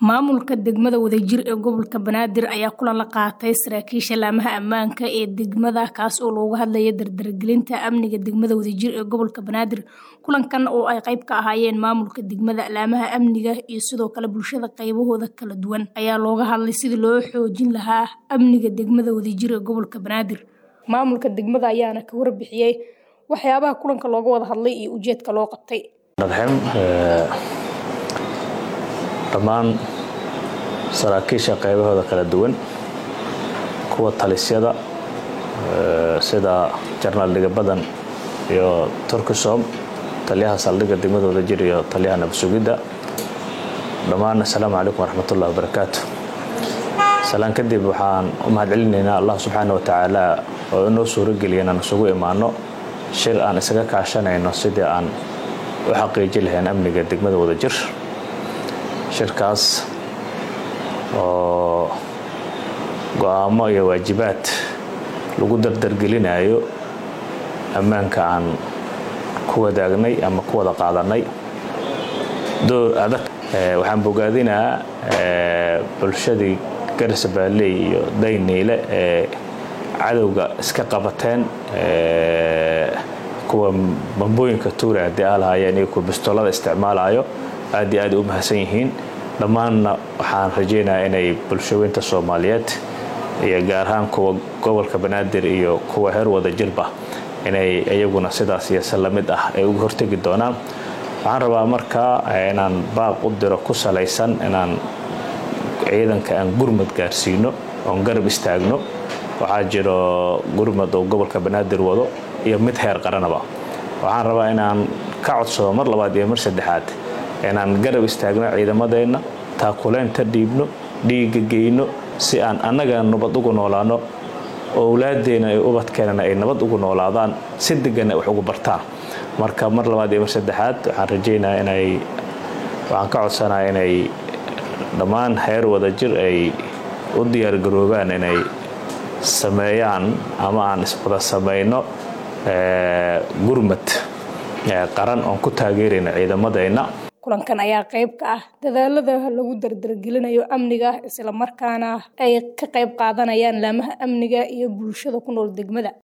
Maamulka degmada Wadajir ee gobolka Banaadir ayaa kulan la qaatay saraakiisha laamaha ammaanka ee degmada kaas oo looga hadlayay dardargelinta amniga degmada Wadajir ee gobolka Banaadir. Kulankan oo ay qayb ka ahaayeen maamulka degmada, laamaha amniga iyo sidoo kale bulshada qaybahooda kala duwan ayaa looga hadlay sidii loo xoojin lahaa amniga degmada Wadajir ee gobolka Banaadir. Maamulka degmada ayaana ka warbixiyay waxyaabaha kulanka looga wada hadlay iyo ujeedka loo qabtay. dhammaan saraakiisha qaybahooda kala duwan kuwa talisyada sida jarnaal dhiga badan iyo turkisom taliyaha saldhigga degmada wadajir iyo taliyaha nabadsugidda dhammaan assalaamu calaykum waraxmatullahi wabarakaatu salaan kadib waxaan u mahadcelinaynaa allah subxaana watacaala oo inoo suurogeliya inaan isugu imaano shir aan isaga kaashanayno sidii aan u xaqiiji lahayn amniga degmada wadajir shirkaas oo go-aamo iyo waajibaad lagu dardargelinayo ammaanka aan ku wadaagnay ama ku wada qaadanay door adag waxaan bogaadinaa bulshadii garsabaaley iyo dayniile ee cadowga iska qabateen kuwa bambooyinka tuura haddii aa lahaayeen iyo kuwa bistoolada isticmaalayo aad iyo aad u mahadsan yihiin dhammaanna waxaan rajaynayaa inay bulshaweynta soomaaliyeed iyo gaar ahaan kuwa gobolka banaadir iyo kuwa heer wada jirba inay iyaguna sidaas iyo si lamid ah ay uga hortegi doonaan waxaan rabaa markaa inaan baaq u diro ku salaysan inaan ciidanka aan gurmad gaarsiino oon garab istaagno waxaa jiro gurmad oo gobolka banaadir wado iyo mid heer qaranaba waxaan rabaa inaan ka codsado mar labaad iyo mar saddexaad inaan garab istaagno ciidamadeenna taakuleynta dhiibno dhiiga geyno si aan annaga nabad ugu noolaano owlaadeenna iyo ubadkeenana ay nabad ugu noolaadaan si deganna wax ugu bartaan marka mar labaad iyo mar saddexaad waxaan rajaynaa inay waxaan ka codsanaa inay dhammaan heer wadajir ay u diyaargaroobaan inay sameeyaan ama aan iswada samayno gurmad qaran oon ku taageerayna ciidamadeenna kulankan ayaa qayb ka ah dadaalada lagu dardargelinayo amniga isla markaana ay ka qayb qaadanayaan laamaha amniga iyo bulshada ku nool degmada